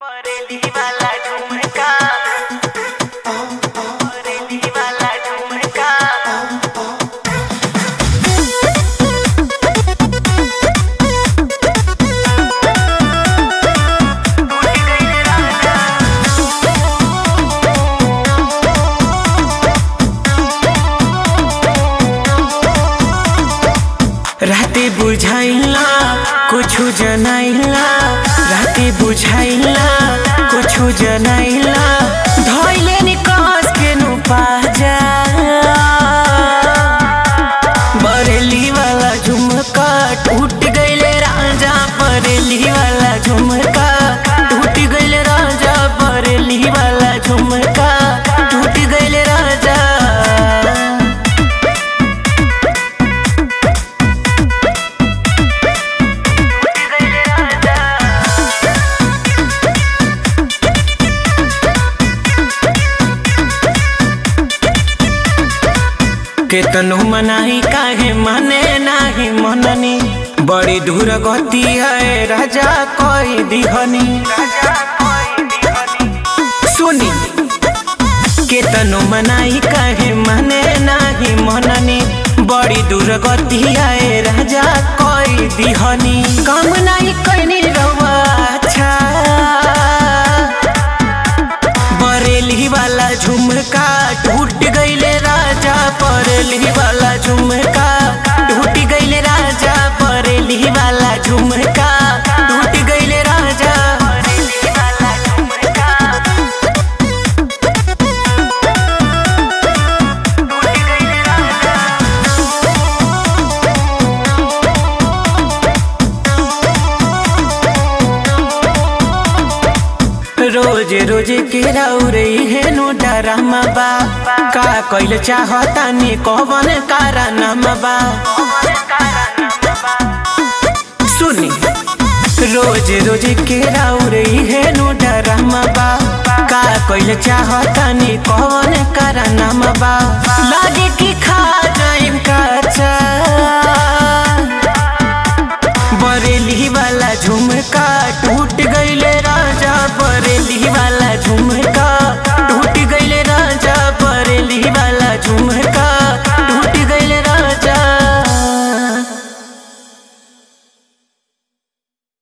बरेली वाला झुमका बरेली वाला झुमका राते बुझाइला कुछु जनाइला राते बुझाइला कुछु जनाइला धइले नि कस के नु पाजा बरेली वाला झुमका टूट गइले राजा बरेली वाला झुमका टूट गइले राजा बरेली वाला झुमका टूट गइले राजा केतनो मनाही काहे माने नाही मननी बड़ी दूर गति है राजा कोई दिहनी सुनी केतनो मनाही काहे माने नाही मननी बड़ी दूर गति है राजा कोई दिहनी काम नाही कैनी रवा अच्छा बरेली वाला झुमका टूट गइले राजा बरेली वाला झुमका टूट गइले राजा बरेली वाला झुमका टूट गइले राजा बरेली वाला झुमका टूट गइले राजा रोज रोज के रौरे हेनु डरामा बा का कइल चाहता नि कवन कारनामा बा सुनी रोज रोज के रौरे हेनु डरामा बा का कइल चाहता नि कवन कारनामा बा लागे